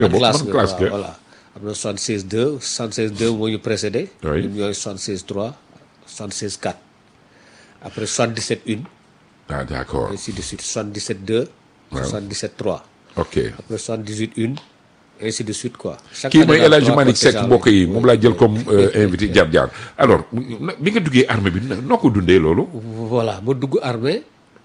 Eh, boobu classe man nga classe waaw, nga. voilà am na 76 2 76 2 moo ñu précédé Oui. ñun ñooy 76 3 76 4 après 77 1 ah d'accord ainsi de suite 77 2 Waaw. 77 3 ok après 78 1 ainsi de suite quoi chaque kii année mooy daal El Hadj trois Malick Seck contingents mbokk yi lañu. moom laa jël comme euh, invité jaar jaar alors na- bi nga duggee armée bi na- noo ko dundee loolu voilà ma dugg armée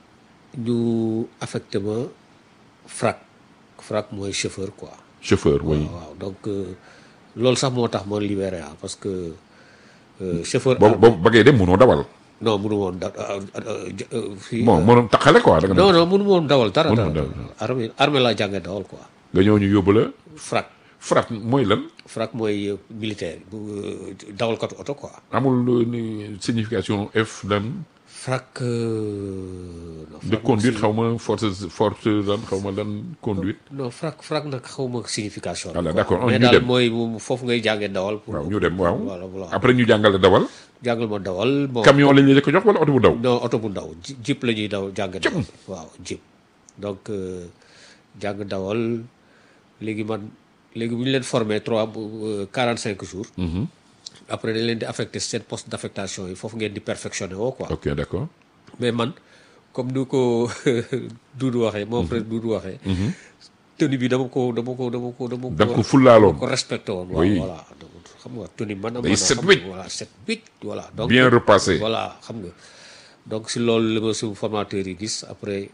ñu affecté ma frac frac mooy chauffeur quoi chauffeur oui waaw donc euh, loolu sax moo tax ma libéré ah parce que euh, chauffeur boobu boobu ba ngay dem mënoo dawal non mënu woon da ah, ah, j- euh, fii bon mënoon taxale quoi da nga non non mënu woon dawal dara Mënu dara woon dawal. armée armée laa jàngee dawal quoi nga ñëw ñu yóbbu la frac frat mooy lan frac mooy euh, militaire bu euh, dawalkatu oto quoi amul euh, ni signification F lan frac euh, non, de frac conduite aussi- xaw ma force force lan xaw ma lan conduite non frac frac nag xaw ma signification Voilà, quoi. d'accord, on mais ñu daal dem. mooy moom foofu ngay jàngee dawal pour waaw ñu dem waaw voilà voilà après ñu jàngale dawal jàngal ma dawal bon camion lañ la ko jox wala oto bu daw non oto bu ndaw ji- jeep la ñuy daw jàng Jeep. dawal waaw jeep donc euh, jàng dawal léegi man léegi bu ñu leen formé trois quarante cinq jours après dañ leen di affecté seen poste d' affectation yi foofu ngeen di perfectionné woo quoi ok d'accord mais man comme du ko Doudou waxee mon frère Doudou waxee tenue bi dama ko dama ko dama ko dama ko da nga ko fullaaloon ko respecté woon waaw Oui. voilà donc xam nga tenue man a Day man a set xam wecc. nga, voilà set wecc voilà donc bien repassé voilà xam nga donc si loolu la ma suñu formateur yi gis après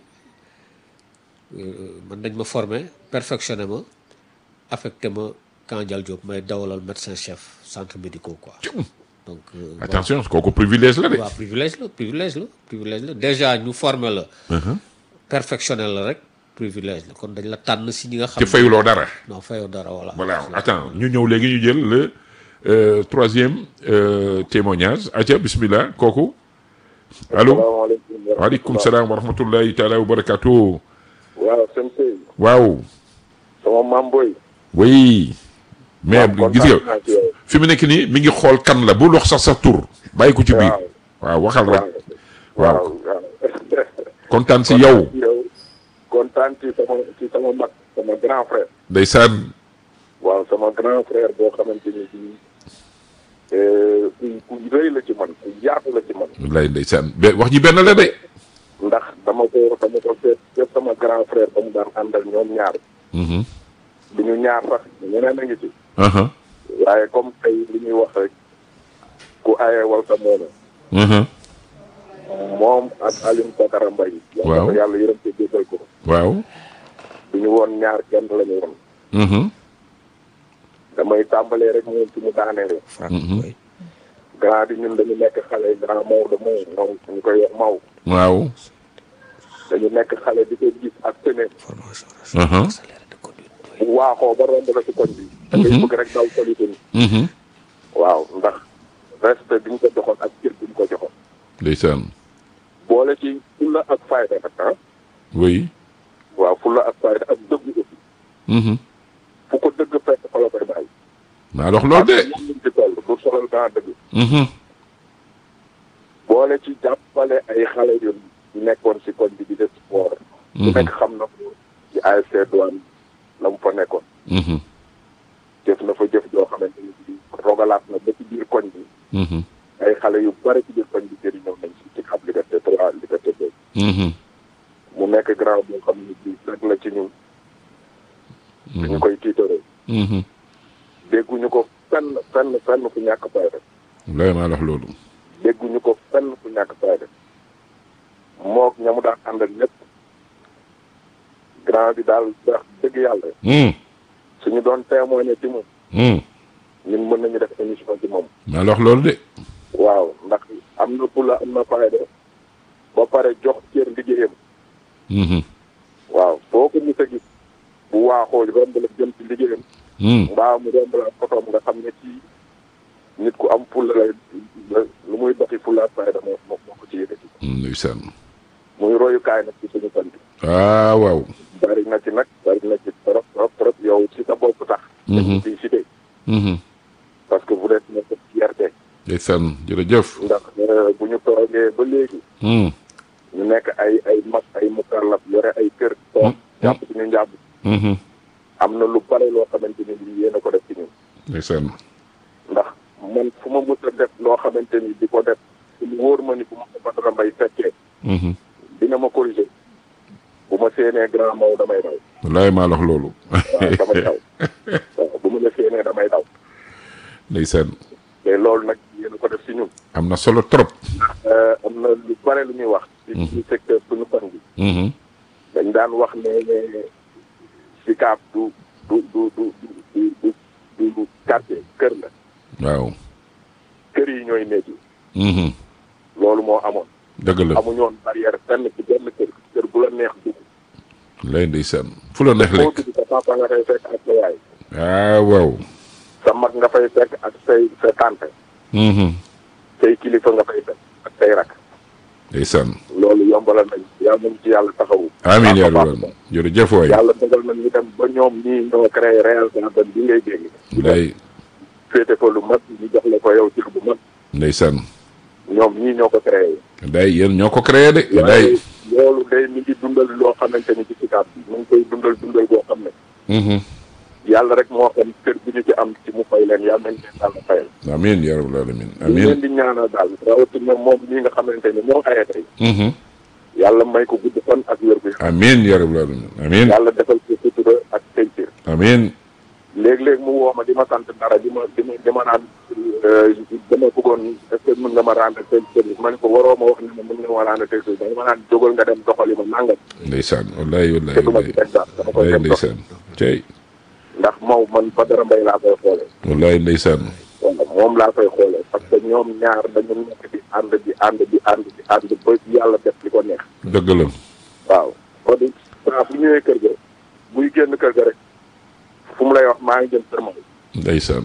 euh, man dañ ma formé perfectionné ma affecté ma Camp Dial Diop may dawalal médecin chef centre médicaux quoi donc euh, attention kooku privilège la de waaw privilège la privilège la privilège la déjà ñu formé la perfectionné la rek privilège la kon dañ la tànn si ñi nga xam te fayuloo dara non fayoo dara voilà voilà attends ñu ñëw léegi ñu jël le euh, troisième euh, témoignage aca bismillah kooku allo salaamaaleykum. waaleykum salaam wa rahmatullahi taala wa barakatuh waaw sëñ Sey. waaw sama maam boy. oui mais waaw gis kontaan nga naa ci yow. fi mu nekk nii mi ngi xool kan la bul wax sax sa tur bàyyi ko ci biir waaw. waaw waxal rek waaw waaw waaw. kontaan si yow yow kontaan ci sama ci sama mag sama grand frère. ndeysaan waaw sama grand frère boo xamante ni bii eh, ku ku rëy la ci man ku yaatu la ci man. wallaay ndeysaan be wax ji benn la de ndax dama ko dama ko seet seet sama grand frère ba mu daan àndal ñoom ñaar. Mhm. du ñu ñaar sax ñeneen a ngi ci. Aha. waaye comme tey li ñuy wax rek ku aye wal sa moona Mhm. moom ak Alioune Badara Mbaye. Waaw. yàlla yàlla yërëm te jéggal ko. waaw du ñu woon ñaar kenn la ñu woon. Mhm. damay tàmbalee rek moom ci mu daaneele. frac Mhm. oui. grand bi ñun dañu nekk xale grand Maodo Maw Maw ñu koy wax Maw. waaw dañu nekk xale di ko gis ak tene formation Aha. accélérée de conduite oui. bu waaxoo ba romb la ci koñ bi. da ngay bëgg rek daw solité ni Mhm. waaw ndax respect bi ñu ko joxoon ak cër bi ñu ko joxoon. ndeysaan boole ci fulla ak fayda nag ah. oui waaw fulla ak fayda ak dëgg aussi. Mhm. fu ko dëgg fekk fa la koy bàyyi. maa dox loolu de ak ñoom ci toll du solal daa dëgg. Mhm. boole ci jàppale ay xale yu nekkoon si koñ bi di def sport. ku Mhm. nekk xam na ko ci ASC Douane la mu fa nekkoon. Mhm. jëf na fa jëf joo xamante ni bii rogalaat na ba ci biir koñ bi Mhm. ay xale yu bari ci biir koñ bi jëriñoo nañ si ci ab liberté trois liberté deux Mhm. mu nekk grand boo xam ne bii rek la ci ñun dañu koy tiitaroo Mhm. dégguñu ko fenn fenn fenn fu ñàkk fayda wallaay maa dox loolu dégguñu ko fenn fu ñàkk fayda mook ña mu daan àndal ñëpp grand bi daal wax dëgg yàlla Mhm. suñu doon témoigner ci moom Mhm. ñun mën nañu def émission ci moom maa dox loolu de waaw ndax am na fula am na fayda ba pare jox cër liggéeyam Mhm. waaw foo ko mos a gis bu waaxoo romb la jëm ci liggéeyam Mhm. mbaa mu romb la fotoom nga xam ne ci nit ku am fulla lay la- lu muy doxi fulla ak fayda moo moo moo ko ci yëkkati ndeysaan muy royukaay nag ci suñu sant ah waaw bari na ci nag bari na ci trop trop trop yow ci sa bopp tax Mhm. ci cité Mhm. parce que vous êtes notre fierté ndeysaan jërëjëf ndax euh, bu ñu toogee ba léegi Mhm. ñu nekk ay ay mag ay mukallaf yore ay kër toog jàpp suñu njàpp Mhm. am na lu bare loo xam xamante ni bii yéen a ko def ci ñun ndeysaan ndax man fu ma mës a def loo xamante ni di ko def mu wóor ma ni bu ma ko Badara Mbaye fekkee Mhm. dina ma corriger bu ma séenee grand maw damay daw wallaay maa la wax loolu waaw damay daw waaw bu ma la séenee damay daw ndeysaan mais loolu nag yéen a ko def ci ñun am na solo trop Euh, am na lu bare lu ñuy wax ci ci secteur suñu fan bi Mhm. dañ daan wax ne ne Sicap du du du du du du du du quartier kër la waaw kër yi ñooy néeg yi Mhm. loolu moo amoon dëgg la amuñu woon barrière fenn ci benn kër kër bu la neex dugg lay ndeysaan fu la neex boo lekk dugg sa papa nga fay fekk ak sa yaay ah waaw sa mag nga fay fekk ak say sa tante Mhm. say kilifa nga fay fekk ak say rak ndeysaan loolu yombalal nañ yàlla nañ ci yàlla taxawu amiin yaa Baax a rabbal baax. jërëjëf waay yàlla dogal nañ ñu dem ba ñoom ñii ñoo créé Real Garden bi ngay dégg lay féete fa lu mag ñu jox la ko yow cër bu mag ndeysaan ñoom ñii ñoo ko créé day yéen ñoo ko créé de day waaye loolu day mi ngi dundal loo xamante ni ci Sicap bi mu ngi koy dundal dundal boo xam ne Mhm. yàlla rek moo xam kër bi ñu ci am ci mu fay leen yàlla nañ leen yàlla fayal amiin yaa rabbal alamin ñu leen amiin di ñaanal daal rawatina moom mii nga xamante ni moo aye tey Mhm. yàlla may ko gudd fan ak wér gu yaram amiin yaa rabbal alamin amiin yàlla defal ko sutura ak tencir amiin léeg-léeg mu woo ma di ma sant dara di ma di ma di ma naan euh, dama bëggoon est ce que mën nga ma rendre tel service ma ne ko waroo ma wax ne ma mën nga ma rendre tel service danga ma naan jógal nga dem doxali ma nangam ndeysaan wallaay wallaay te du ma ci wallaay teg dara dama koy wallaay dem dox ndeysaan tey ndax moom man Badara Mbaye laa koy xoolee wallaay ndeysaan wala moom laa koy xoolee parce que ñoom ñaar dañu nekk di ànd di ànd di ànd di ànd ba yàlla def li ko neex dëgg la waaw kon saa bu ñëwee kër ga buy génn kër ga rek fu mu lay wax maa ngi jëm kër moom ndeysaan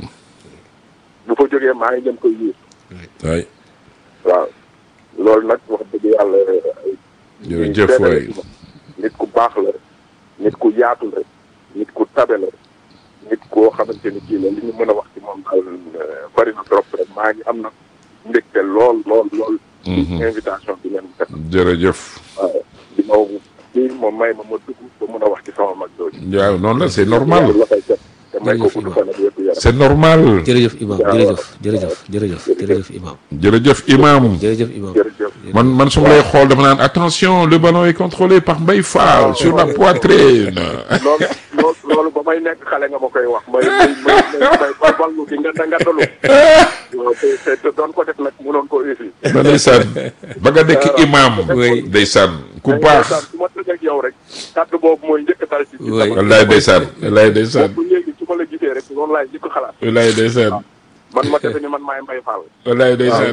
bu fa jógee maa ngi jëm koy yuur waay waaw loolu nag wax dëgg yàlla jërëjëf seede la waay ci moom. nit ku baax la nit ku yaatu la nit ku tabe la nit koo xamante ni kii la li ñu mën a wax ci moom daal euh, bari na trop rek maa ngi am na mbégte lool lool lool Mhm. invitation bi ngeen def jërëjëf waaw di ma kii moom may ma ma dugg ba mën a wax ci sama mag jooju waaw noonu la c'est normal la koy def te may ko Jërëjëf gudd fan ak wér gu yaram c'est normal jërëjëf imam waaw. jërëjëf jërëjëf jërëjëf jërëjëf imam jërëjëf imam jërëjëf imam jërëjëf man man su ma lay xool dama naan attention le ballon est contrôlé par Mbaye Fall sur la poitrine loolu loolu loolu ba may nekk xale nga ma koy wax may may may may may ballu di nga nga dalu waaw te te te doon ko def nag mënoon ko réussir ba ndeysaan ba nga nekk imam Oui. ndeysaan ku baax su ma tëjee ak yow rek kàddu boobu mooy njëkk dal ci ci Oui. sama wallaay ndeysaan wallaay ndeysaan boobu léegi su ma la gisee rek noonu laay njëkk xalaat wallaay ndeysaan man ma defe ni man maay Mbaye Fall wallaay ndeysaan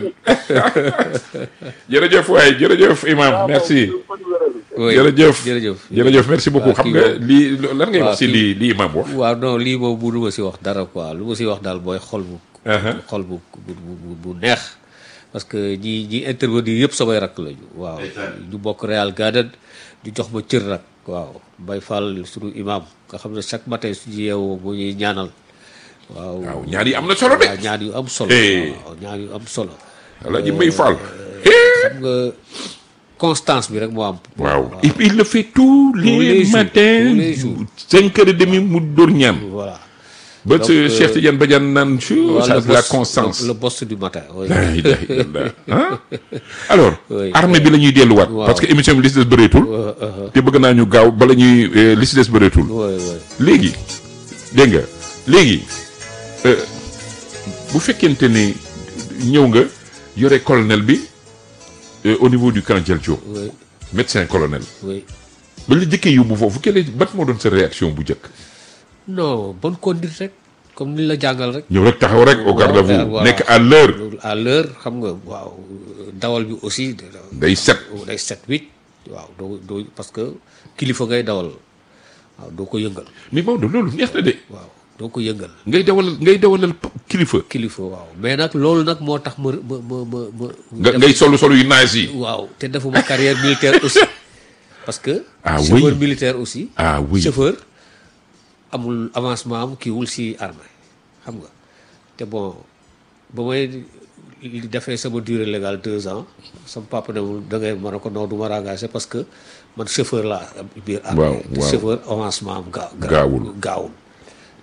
jërëjëf waay jërëjëf imam merci oui jërëjëf jërëjëf jërëjëf merci beaucoup waaw, xam kii nga moom- lii lan ngay waaw, wax si kii- lii lii imam wax waaw non lii moom bu du ma si wax dara quoi lu ma si wax daal mooy xol bu Uh-huh. xol bu bu bu bu neex parce que ñi ñi intervenir yëpp samay rakk lañu waaw ñu bokk Real Garden ñu jox ma cër nag waaw Mbaye Fall suñu imam nga xam ne chaque matin suñu yeewoo moo ñuy ñaanal waaw waaw ñaar yi am na solo de waaw ñaan yu am solo Eh. waaw ñaan yu am solo Alaaji Mbaye Fall xam nga constance bi rek moo am waaw et puis il le fait tous les, les jours, matins tous les jours. cinq heures et demie mu dóor ñaan voilà ba Donc, ce euh, Cheikh Tidiane Badiane naan chou Voilà, ça le c'est la boss- constance le, le boss du matin oui. la ilaha illallah ah alors Oui. armée bi la ñuy delluwaat Waaw. parce que émission bi li si des bëreetul Euh, euh, te bëgg naa ñu gaaw bala ñuy euh, li si des bëreetul oui, oui. léegi dégg nga léegi euh, bu fekkente ni ñëw nga yore colonel bi euh, au niveau du camp Diel Diop oui médecin colonel oui ba la jëkkee yóbbu foofu quelle est bat moo doon sa réaction bu njëkk non bonne conduite rek comme ni la jàngal rek ñëw rek taxaw rek au garde à vous voilà. nekk à l'heure loolu à l'heure xam nga waaw dawal bi aussi day set day set huit waaw doo doo parce que kilifa ngay dawal waaw doo ko yëngal mais Maodo loolu neex na de waaw doo ko yëngal ngay dawal ngay dawalal p- kilifa kilifa waaw mais nag loolu nag moo tax ma ma ma ma ma nga ngay solu solu yu naaj yi waaw te defuma carrière militaire aussi parce que Ah oui. chauffeur militaire aussi ah oui chauffeur amul avancement am kiiwul si armée xam nga te bon ba may li defee sama durée légale deux ans sama papa ne ma da ngay mën a ko non du ma engagé parce que man chauffeur laa am biir armée Waaw, te waaw. chauffeur avancement am gaaw Gaawul. gaawul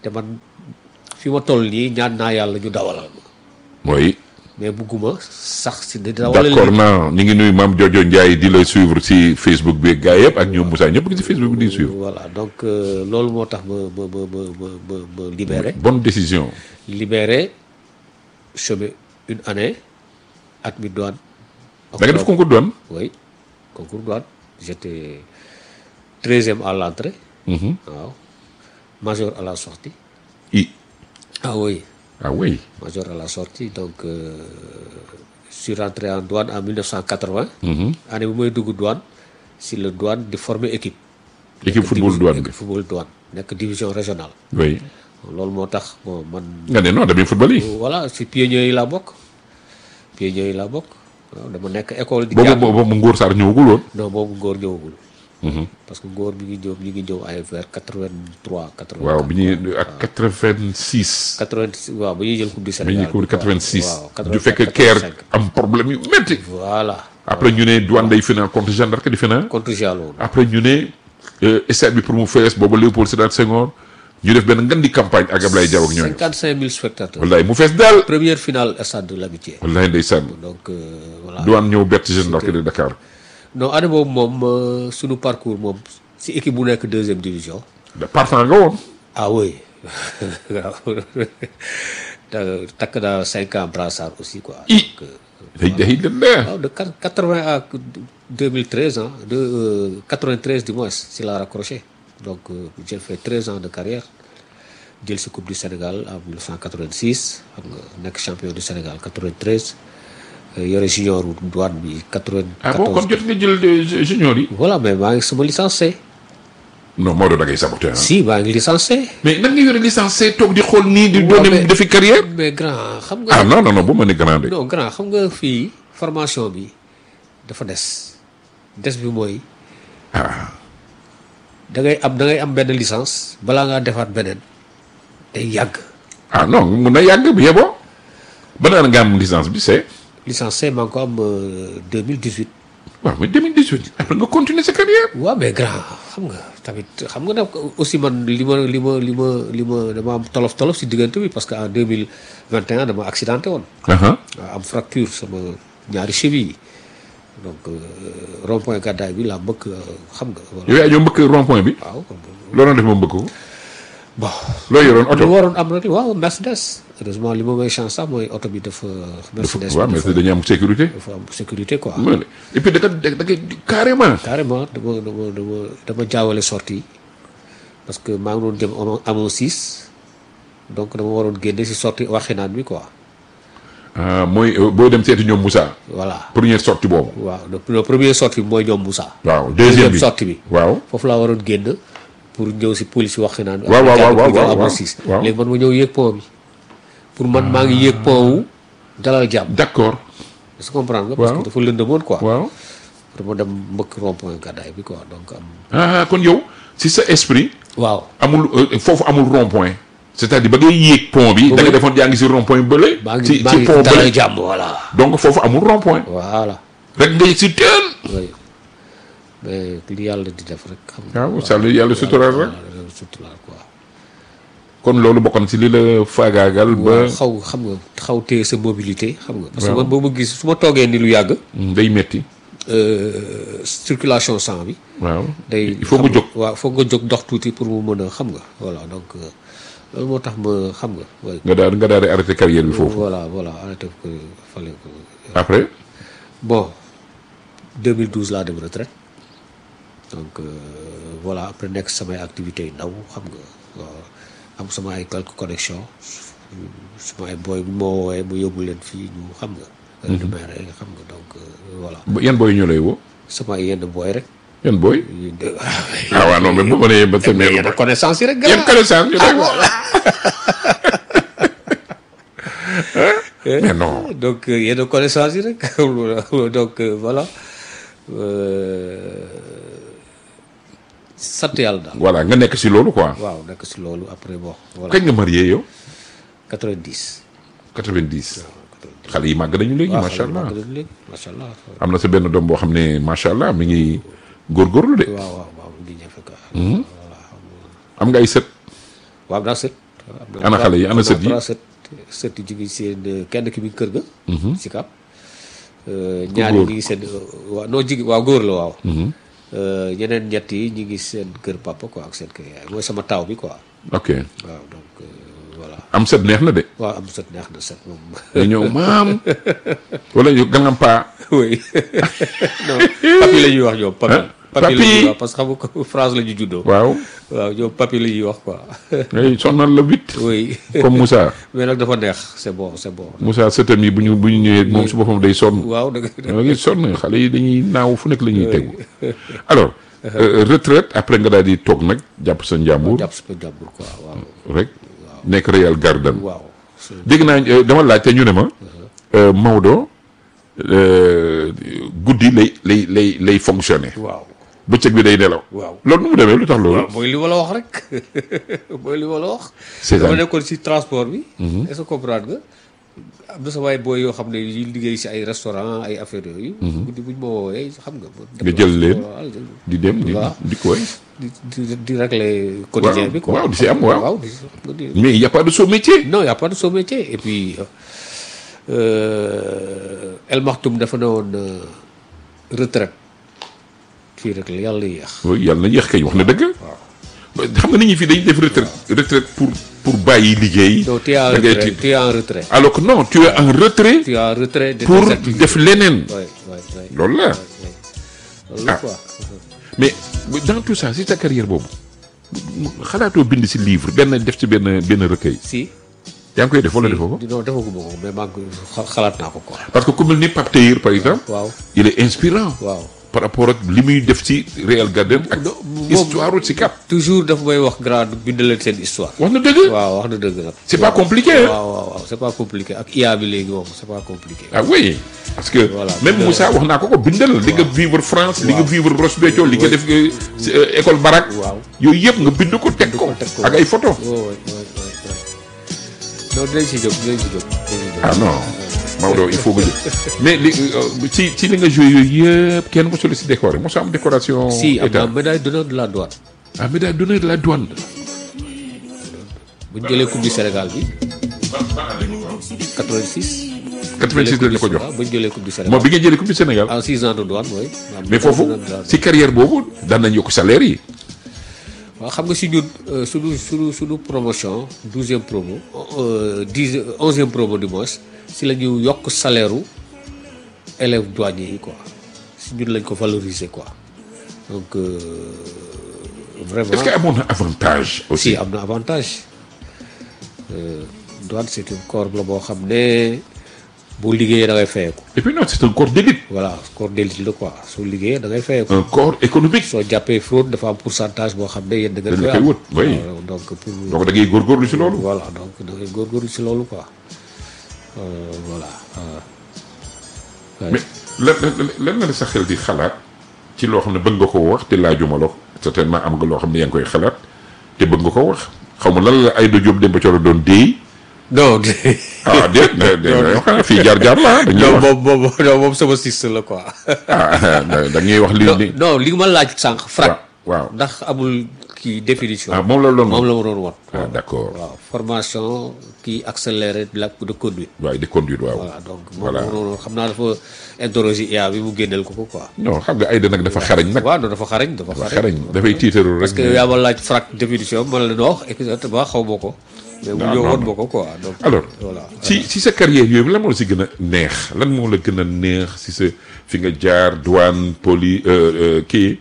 te man fi ma toll nii ñaan naa yàlla ñu dawalal ma mooy mais bugguma sax si di dawalal d'accord naa ñu ngi nuyu maam Jojo Ndiaye di la suivre si Facebook bi gars yëpp ak ñoom Moussa ñëpp ngi si Facebook bi di suivre voilà donc euh, loolu moo tax ma ma ma ma ma ma ma libéré bonne décision libéré chômé une année at mi douane da nga def concours douane oui concours douane j'étais treizième à l'entrée waaw major à la sortie i ah oui ah oui major à la sortie donc euh, je suis rentré en douane en 1980 année bu may dugg douane si le douane di former équipe équipe football douane bi équipe football douane nekk division régionale oui loolu moo tax bon man nga ne non damay football yi voilà si pionniers yi laa bokk pionniers yi laa bokk waaw dama nekk école di boobu jàng boobu mu Ngor Sarr ñëwagul woon non boobu ngóor ñëwagul parce que ngóor mi ngi ñëw mi ngi ñëw ay vers 83 80 waaw bi ñuy ak 86 80 waaw ba ñuy jël coupe du bi Sénégal ñuy couvrir 86 waaw du fekk keer am problème yu métti voilà après ñu ne douane day final contre Jeanne d'Arc di final contre Jallo après ñu ne euh, stade bi pour mu fees boobu Léopold Sédar Senghor ñu def benn ngan di campagne ak Ablaye Diaw ak ñooñu 55 000 spectateurs wallaay mu fees daal première finale stade de l'amitié wallaay ndeysaan donc euh, voilà douane ñëw bett Jeanne d'Arc de Dakar non année boobu moom euh, sunu parcours moom si équipe bu nekk deuxième division da partant nga woon ah oui waaw Ta- takk naa cinq ans brassard aussi quoi i Donc, euh, day day dem de waaw de quatre- 80 à 2013 hein, de euh, 93 du moins si la raccroché donc euh, j'ai fait 13 ans de carrière jël si coupe du Sénégal en 1986 xam nga nekk champion du Sénégal 93 euh, yore junior wu douane bi 94 ah bon kon jot nga jël de junior yi voilà mais maa ngi sama licencié non Maodo da ngay saboté ah si maa ngi licencié mais nan nga yore licencié toog di xool nii di Ouais, doon mais- defi carrière mais grand xam ah nga non non non bu ma ne grand de non grand xam nga fii formation bi dafa des des bi mooy ah da ngay am da ngay am benn licence balaa ngaa defaat beneen day yàgg ah non mun na yàgg bi yeboo ba naan nga am licence bi c'est licence C maa ngi ko am euh, 2018 waaw mais 2018 après nga continuer sa carrière waaw mais grand xam nga tamit xam nga nag aussi man li ma li ma li ma li ma dama am tolof tolof si diggante bi parce que en 2021 dama accidenté woon aha waaw am fracture sama ñaari cheville yi donc euh, rond-point gàddaay bi laa mbëkk euh, xam nga voilà yow yaa ñëw mbëkk rond point bi waaw loo doon def ma mbëkk ko bon loo yoroon lu oto waroon am na ni waaw Mercedes heureusement li ma may chance sax mooy oto bi dafa Mercedes waaw bi mais dafa dañuy am sécurité dafa am sécurité quoi ma ne et puis da nga da nga carrément carrément dama dama dama dama jaawale sortie yi parce que maa ngi doon jëm amoon amoon six donc dama waroon génne si sortie waxinaan bi quoi ah mooy euh, booy dem seeti ñoom Moussa voilà première sortie boobu waaw le le premier sortie bi mooy ñoom Moussa waaw deuxième bi sortie bi waaw foofu laa waroon génn pour ñëw si police waxinaan bi Waaw, waaw, après waaw, jàll waaw, amoon waaw, six waaw. léegi man ma ñëw yéeg pont bi pour man maa ngi yéeg pont wu dalal jàmm d'accord est-ce que comprendre nga parce Waaw. que dafa lëndëmoon quoi waaw dama dem mbëkk rond point gàddaay bi quoi donc am ah kon yow si sa esprit waaw amul euh, foofu amul rond point c'est-à-dire ba ngay yéeg pont bi da nga defoon yaa ngi si rond point bële maa ngi ci maa ci ngi pont dalal bële jàmm voilà donc foofu amul rond point voilà rek nga yëg si teel oui mais li yàlla di def rek xam nga waaw sàll yàlla suturaal rek voilà yàlla suturaal quoi kon loolu bokkoon si li la faagaagal ba waaw xaw xam nga xaw téye sa mobilité xam nga parce que man boo ma gis su ma toogee ni lu yàgg Mm, day metti euh, circulation sang bi waaw day il faut xam nga jóg waaw foog nga jóg dox tuuti pour mu mën a xam nga voilà donc euh, loolu moo tax ma xam nga oui nga daal nga daal di arrêté carrière bi foofu voilà voilà arrêté ko fallait ko après bon 2012 laa dem retraite donc euh, voilà après nekk samay activités yu ndaw xam nga waaw am sama ay quelques connexions sama ay booy bu ma woowee mu yóbbu leen fii ñu xam nga. du maire xam nga donc euh, voilà ba- yan booy ñoo lay woo sama ay yenn booy rek. yan booy yu de- ah waaw non mais bu ma nee ba sa mais mère yenn connaissance yi rek. yan gars. connaissance ñu lay woo mais non donc euh, yenn connaissance yi rek donc euh, voilà Euh, sant yàlla daal. voilà nga nekk si loolu quoi waaw nekk si loolu après bon voilà kañ nga marié yow 90. 90 xale yi màgg nañu léegi waaw macha allah xale yi léegi macha allah. am na sa benn doom boo xam ne macha allah mi ngi góorgóorlu de waaw waaw waaw di ñëw fekk. voilà am nga ay sët waaw daa sët am ana xale yi ana sët yi trois sët sët yi ñu ngi seen euh, kenn ki mi ngi kër ga si kap ñaari góor. ñi ngi seen waaw non jigi waaw góor la waaw Euh, ñeneen ñett yi ñi ngi seen kër papa quoi ak seen kër yaay mooy sama taw bi quoi ok waaw donc euh, voilà am sët neex na de waaw am sët neex na sët moom nga ñëw maam wala ñu galampa oui non papi la ñuy wax ñoom papi Hein? papi la Papi. ñuy wax parce que xam nga ko France la ñu juddoo waaw waaw ñoom papi la ñuy wax quoi ngay sonnal la huit oui comme Moussa mais nag dafa neex c'est bon c'est bon Moussa sëtam yi bu ñu bu ñu ñëwee moom su boppam day sonn waaw da nga da ngay sonn xale yi dañuy naaw fu nekk la ñuy tegu alors euh, retraite après nga daal di toog nag jàpp sa njàmbur jàpp sa jàmbur quoi waaw rek nekk Real Garden waaw c'est- dégg naa euh, dama laaj te ñu ne ma euh, Maodo euh, guddi lay lay lay lay fonctionner waaw bëccëg bi day nelaw waaw loolu nu mu demee lu tax loolu waaw mooy li ma la wax rek mooy li ma la wax C'est dama ça. nekkoon si transport bi est-ce que comprendre nga am na sa waay booy yoo xam ne yi liggéey si ay restaurant ay affaires yooyu guddi buñ ma woowee xam nga ma Nga jël leen. waaw jël di dem di waaw. di koy di di di régler quotidien Waaw, bi quoi waaw, di si am, waaw. waaw di si xam nga di- mais il y a pas de sot métier non y a pas de sot métier et puis euh, El Maktoum dafa ne woon euh, retraite fii rek la yàlla yéex oui yàlla na yéex kay wax na dëgg xam nga nit ñi fii dañuy def retraite retraite pour pour bàyyi liggéey donc tu es en da ngay retrait tiit. tu es en retrait alors que non tu es en retrait tu es en retrait de pour tes activités. def leneen Ouais, ouais, ouais. loolu la loolu la Ah. quoi mais dans tout ça si sa carrière boobu xalaatoo bind si livre benn def ci benn benn recueil si yaa ngi koy def wala defoo ko non defaguma ko mais maa ngi koy xa- xalaat naa ko quoi parce que ku mel ni Pape Théir par exemple waaw il est inspirant waaw par rapport ak li muy def ci Real Garden ak non, moom- histoire ci Cap toujours dafa may wax grand bind leen seen histoire wax na dëgg waaw wax na dëgg nag c'est pas compliqué hein? waaw waaw waaw c'est pas compliqué ak IA bi léegi moom c'est pas compliqué ah oui parce que Voilà, même bindal. Moussa wax naa ko ko bindal li nga vivre France li nga vivre Roche Béthio li nga def euh, ci, euh, école Barak Waaw. yooyu yëpp nga bind ko teg ko teg ko. ak ay photo waaw waaw waaw waaw non dinañ si jóg dinañ si jóg dinañ si jóg. ah non Maodo il faut nga jël mais li euh, ci ci li nga joué yooyu yëpp kenn mosul si décoré mosu am décoration si am état na médaille d'honneur de la douane ah médaille d'honneur de la douane bu ñu jëlee coupe du Sénégal bi 86 86 lañ la ko jox waaw bu ñu jëlee coupe du Sénégal moom bi nga jëlee coupe du Sénégal en 6 ans de douane mooy mais foofu si carrière boobu daan nañ yokk salaire yi waaw xam nga si ñun euh, suñu suñu suñu promotion douzième promo euh, dix onzième promo du moins si la ñu yokk salaire u élèves douaniers yi quoi si ñun lañ ko valoriser quoi donc euh, vraiment est-ce que amoon na avantage aussi si am na avantage Euh, douane c'est un corps la boo xam ne boo liggéeyee da ngay fayeeku et puis non c'est un corps d'élite voilà corps d'élite la quoi soo liggéeyee da ngay fayeeku un corps économique soo jàppee fraude dafa am pourcentage boo xam ne yéen da ngeen Dañ la koy koy am wut, oui. waaw, donc pour donc da ngay góorgóorlu si loolu voilà donc da ngay góorgóorlu si loolu quoi Euh, voilà euh, ouais. mais lan lan lan la sa xel di xalaat ci loo xam ne bëgg nga ko wax te laajuma la ko certainement am nga loo xam ne yaa ngi koy xalaat te bëgg nga ko wax xaw ma lan la Aïda Diop Demba Thioro doon déey non ah déet da da xanaa fii jaar jaar la ah dañuy non wax moom moom non moom sama siste la quoi ah da ngay wax li non ni non li nga ma laaj sànq frac waaw ndax amul kii définition ah moom la loon moom la ma doon wat ah d'accord waaw formation kii accéléré de la de conduite waaye di conduire waaw voilà donc moom Voilà. noonu xam naa dafa interroger IA bi mu génneel ko ko quoi non xam nga Aïda nag dafa xarañ nag waaw non dafa xarañ dafa dafa xarañ xarañ dafay tiitaru rek parce que yaa ma laaj frac définition man la wax exactement xaw ma ko mais bu Non, ñëw non, woon non. ma ko quoi donc alors voilà ci ci sa carrière yooyu lan moo la si gën a neex lan moo la gën a neex si sa fi nga jaar douane poli euh, euh, kii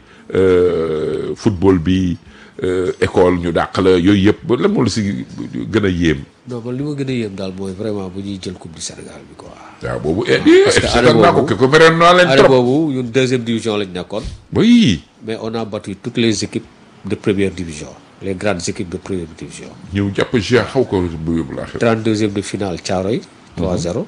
euh, football bi euh, école ñu dàq la yooyu yëpp ba lan moo la si gën a yéem non man li ma gën a yéem daal mooy vraiment bu ñuy jël coupe du Sénégal bi quoi waaw boobu eh eh que seetaan année naa ko boobu- ke ko meroon naa leen année trop boobu ñun deuxième division lañ nekkoon oui mais on a battu toutes les équipes de première division les grandes équipes de première division ñëw jàpp ja xaw ko bu yóbbu laa xel 32e de finale Thiaroye 3-0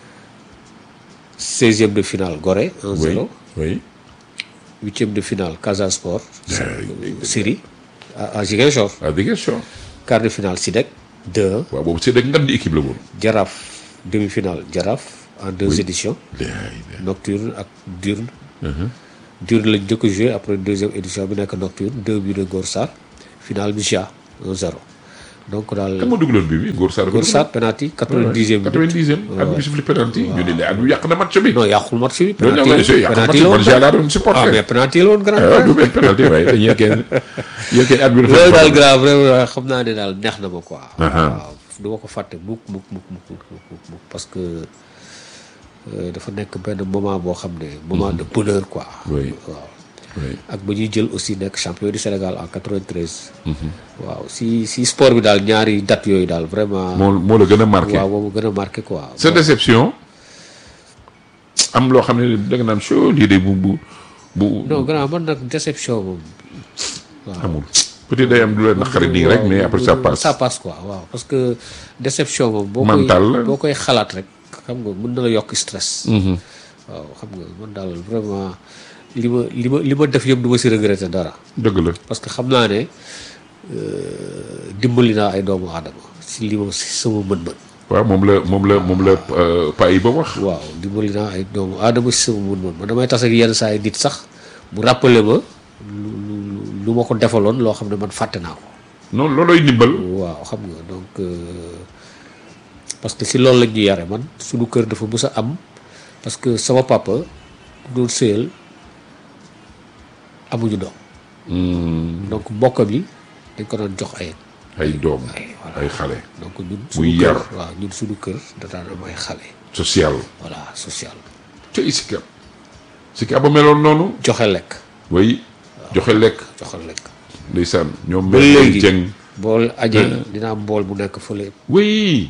16e de finale Gorée 1-0 oui oui 8e de finale Casa Sport Ay, Syrie à, à Ziguinchor ah dégg nga quart de finale Sidek 2 waaw boobu c'est ngan di équipe la woon Jaraaf demi-finale Jaraaf en deux éditions Laay, nocturne ak diurne diurne lañ njëkk a joué après deuxième édition bi nekk nocturne deux buts de Gor Sarr finale bi Ja 1-0 donc daal kan moo dugaloon bi bi Ngor Sarr Gor Sarr penalty quatre-vingt-dixième minute quatre-vingt-dixième at bi sifflé penalty ñu ne la at bi yàq na match bi non yàqul match bi loolu ñoo ngi lay yàq match penalty bi la man woon jàllaa doon ah supporter mais penalty la woon grand ah frère du benn penalty waaye dañuy yëkkee yëkkee at bi dafa loolu daal grand vraiment xam naa ne daal neex na ma quoi Aha. waaw du ma ko fàtte mukk mukk mukk mukk mukk mukk mukk parce que euh, dafa nekk benn moment boo xam ne moment de bonheur quoi Oui. waaw oui. ak ba ñuy jël aussi nekk champion du Sénégal en 93 waaw si si sport bi daal ñaari date yooyu daal vraiment moo moo la gën a marqué waaw moomu gën a marqué quoi sa déception am loo xam ne da nga naan show lii de bu bu bu non grand man nag déception moom waaw amul peut-être day am du la naqari nii rek mais après ça passe ça passe quoi waaw parce que déception moom boo koy Mental la. boo koy xalaat rek xam nga mën na la yokk stress waaw xam nga man daal vraiment li ma li ma li ma def yëpp du ma si regretter dara dëgg la parce que xam naa ne euh, dimbali naa ay doomu aadama si li ma si sama mën-mën waaw moom la moom la moom la pa yi ba wax waaw dimbali naa ay doomu aadama si sama mën-mën man damay tas ak yenn saa yi nit sax mu rappelé ma lu lu lu ma ko defaloon loo xam ne man fàtte naa ko noonu loolooy ndimbal waaw xam nga donc euh, parce que si loolu la ñuy yare man suñu kër dafa mës a am parce que sama papa doon sëyal amuñu doom donc mbokk bi dañ ko doon jox ay ay doom ay voilà ay xale donc ñun Muy suñu yar. kër waaw ñun suñu kër da daan am ay xale social voilà social te Sicap Sicap ba meloon noonu joxe lekk way joxe lekk joxe lekk ndeysaan ñoom ba mel ay léegi jëng bool ajee dina am bool bu nekk fële oui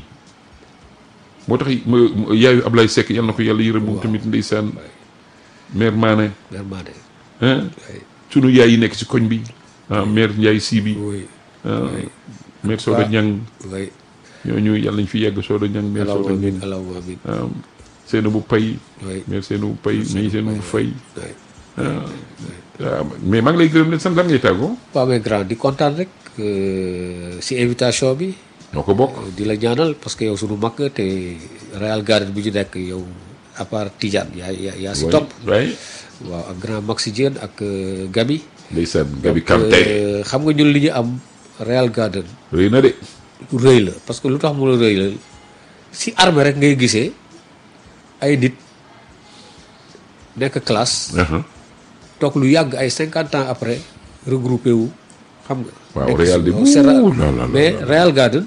moo tax ma- ma- yaayu Ablaye Seck yal na ko yàlla yërëm moom tamit ndeysaan mère Mané vraiment de hein sunu yaay yi nekk ci koñ bi ah mère Ndiaye si bi oui ah mère Soda Ñang oui ñooñu yàlla nañ fi yegg Soda Ñang mère Soda allahumma Ñang amin allahumma amin ah seena bu pay oui mère seena bu pay mais seena bu fay oui ah waaw mais maa ngi lay gërëm leen sant lan ngay tàggoo waaw mais grand di kontaan rek euh, si invitation bi ñoo ko bokk di la ñaanal parce que yow sunu mag nga te Real Garden bi ñu nekk yow à part Tidiane yaa yaa yaa si topp waaye waaw ak grand Maxi Diène ak euh, Gabi ndeysaan Gabi Donc, Kanté euh, xam nga ñun li ñu am Real Garden rëy na de lu rëy la parce que lu tax mu la rëy la si armée rek ngay gisee ay nit nekk classe aha toog lu yàgg ay cinquante ans après regroupé wu xam nga. Waaw, nekk Real si- de waaw, c'est rare. ouh là là là mais là. Real Garden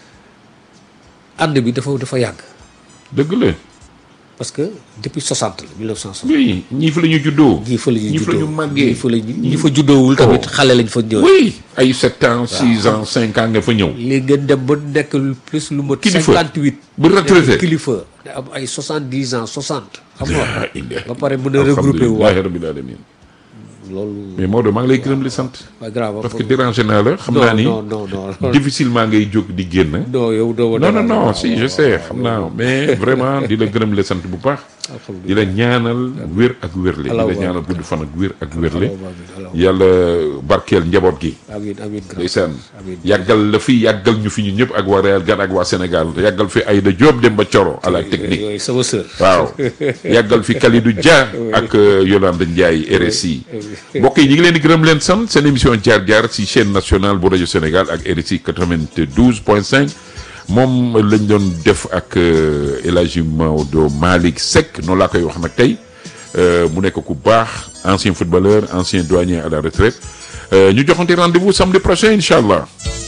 ànd bi dafa dafa yàgg dëgg la parce que depuis 60 la 1960. oui ñii fa la ñu juddoo ñii fa la ñu ñii fa la ñu juddoo màggee ñii fa la ñu ñi fa juddoowul tamit xale lañ fa ñëw. oui ay sept ans six ans cinq ans nga fa ñëw léegi ngeen dem ba nekk lu plus lu mot. Kilifa. 58. ba retraité nekk kilifa da am ay 70 ans 60. xam nga Ah, illa- ba pare mën a regroupé wu waat alhamdulillahi rabbil alamin loolu. mais Maodo maa ngi lay gërëm di sant waa grave parce que dérangé naa la xam naa ni non non non non difficilement ngay jóg di génn non yow doo non non non si je sais xam naa mais vraiment di la gërëm la sant bu baax di la ñaanal wér ak wérle di la Allahumma ñaanal gudd fan ak wér ak wérle Allahumma amiin, Allahumma. yàlla barkeel njaboot gi amiin amiin grand ndeysaan Amiin. yàggal la fi yàggal ñu fi ñu ñëpp ak waa Real Gan ak waa Sénégal yàggal fi Aïda Diop Demba Thioro à la technique yooyu sama sœur waaw yàggal fi Kalidou Dia ak euh, Yolande Ndiaye RSI mbokk yi ñu ngi leen di gërëm leen sant seen émission jaar jaar ci chaîne nationale bu rajo Sénégal ak RSI 92 point 5 moom lañ doon def ak euh, El Hadji Maodo Malick Seck noonu laa koy wax nag tey euh, mu nekk ku baax ancien footballeur ancien douanier à la retraite Euh, ñu joxante rendez-vous samedi prochain incha allah